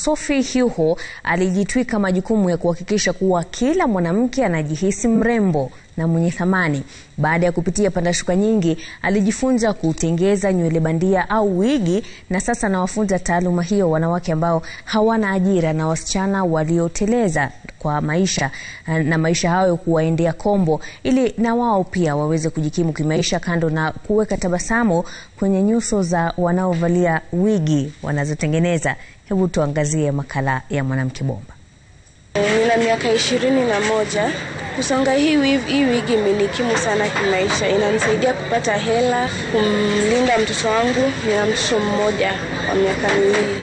Sophie Hyuho alijitwika majukumu ya kuhakikisha kuwa kila mwanamke anajihisi mrembo na mwenye thamani. Baada ya kupitia pandashuka nyingi, alijifunza kutengeza nywele bandia au wigi, na sasa anawafunza taaluma hiyo wanawake ambao hawana ajira na wasichana walioteleza kwa maisha na maisha hayo kuwaendea kombo, ili na wao pia waweze kujikimu kimaisha, kando na kuweka tabasamu kwenye nyuso za wanaovalia wigi wanazotengeneza. Hebu tuangazie makala ya Mwanamke Bomba. Nina miaka ishirini na moja. Kusonga hii wig, hii wigi imenikimu sana kimaisha, inanisaidia kupata hela, kumlinda mtoto wangu. Nina mtoto mmoja wa miaka miwili.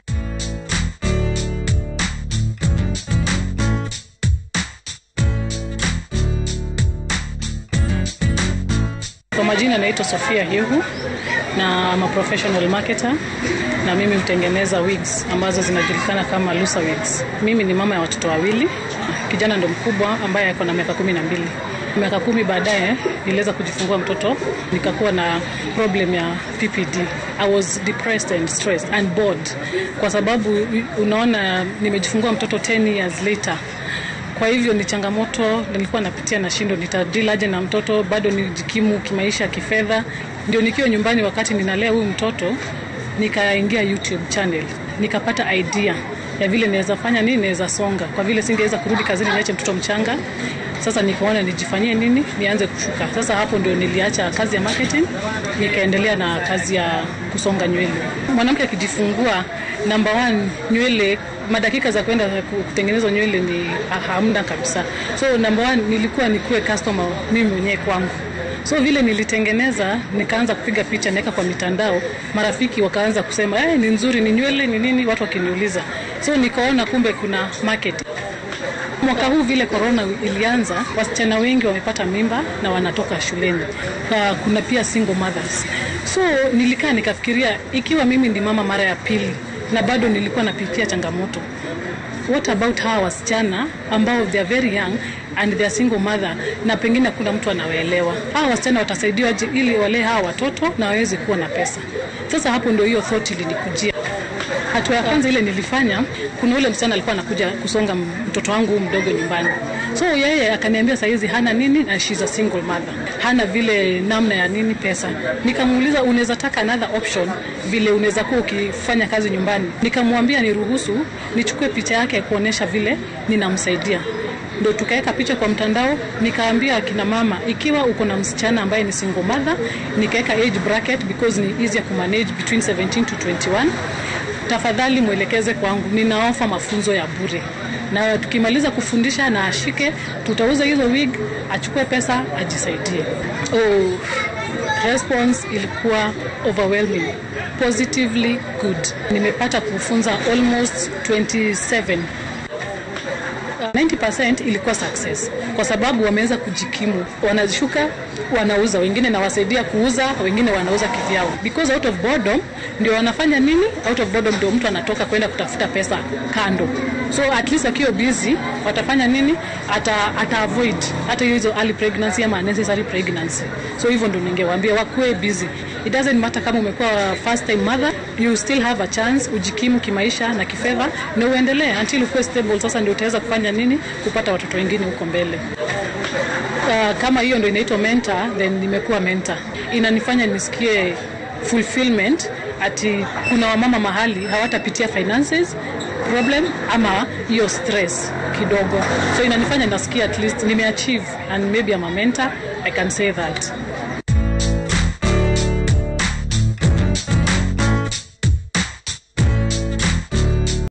Kwa majina naitwa Sofia Hyuhu na I'm a professional marketer na mimi hutengeneza wigs ambazo zinajulikana kama Lusa wigs. Mimi ni mama ya watoto wawili, kijana ndo mkubwa ambaye ako na miaka kumi na mbili. Miaka kumi baadaye niliweza kujifungua mtoto, nikakuwa na problem ya PPD. I was depressed and stressed and bored, kwa sababu unaona nimejifungua mtoto 10 years later kwa hivyo ni changamoto nilikuwa napitia na shindo, nitadili aje na mtoto, bado nijikimu kimaisha, kifedha. Ndio nikiwa nyumbani wakati ninalea huyu mtoto, nikaingia YouTube channel, nikapata idea ya vile naweza fanya nini, naweza songa, kwa vile singeweza kurudi kazini niache mtoto mchanga. Sasa nikaona nijifanyie nini, nianze kushuka. Sasa hapo ndio niliacha kazi ya marketing, nikaendelea na kazi ya kusonga nywele. Mwanamke akijifungua, number one, nywele madakika za kwenda kutengenezwa nywele ni hamna kabisa. So number one, nilikuwa nikuwe customer mimi mwenyewe kwangu. So vile nilitengeneza, nikaanza kupiga picha naweka kwa mitandao, marafiki wakaanza kusema hey, ni nzuri, ni nywele ni nini, watu wakiniuliza. So nikaona kumbe kuna market. Mwaka huu vile corona ilianza, wasichana wengi wamepata mimba na wanatoka shuleni. Kwa kuna pia single mothers. So nilikaa nikafikiria, ikiwa mimi ndi mama mara ya pili na bado nilikuwa napitia changamoto, what about hawa wasichana ambao they are very young and they are single mother, na pengine kuna mtu anawaelewa. Hawa wasichana watasaidiwaje ili walee hawa watoto na waweze kuwa na pesa? Sasa hapo ndio hiyo thought ilinikujia. Hatua ya kwanza ile nilifanya, kuna ule msichana alikuwa anakuja kusonga mtoto wangu mdogo nyumbani, so yeye akaniambia saizi hana nini na she's a single mother, hana vile namna ya nini pesa. Nikamuuliza, unaweza taka another option vile unaweza kuwa ukifanya kazi nyumbani? Nikamwambia niruhusu nichukue picha yake kuonesha vile ninamsaidia ndo tukaweka picha kwa mtandao. Nikaambia akina mama, ikiwa uko na msichana ambaye ni single mother, nikaweka age bracket because ni easier kumanage between 17 to 21 tafadhali mwelekeze kwangu, ninaofa mafunzo ya bure, na tukimaliza kufundisha na ashike, tutauza hizo wig, achukue pesa, ajisaidie. Oh, response ilikuwa overwhelming, positively good. Nimepata kufunza almost 27 90% ilikuwa success kwa sababu wameweza kujikimu, wanashuka, wanauza, wengine nawasaidia kuuza, wengine wanauza kivyao, because out of boredom ndio wanafanya nini? Out of boredom ndio mtu anatoka kwenda kutafuta pesa kando, so at least akiwa busy watafanya nini? Ata, ata avoid hata hizo early pregnancy ama unnecessary pregnancy. So hivyo ndio ningewaambia wakuwe busy. It doesn't matter kama umekuwa first time mother, you still have a chance ujikimu kimaisha na kifedha na uendelee until ukuwe stable. Sasa ndio utaweza kufanya nini kupata watoto wengine huko mbele. Uh, kama hiyo ndio inaitwa mentor, then nimekuwa mentor. Inanifanya nisikie fulfillment ati kuna wamama mahali hawatapitia finances problem ama hiyo stress kidogo, so inanifanya nasikia at least nimeachieve and maybe I'm a mentor, I can say that.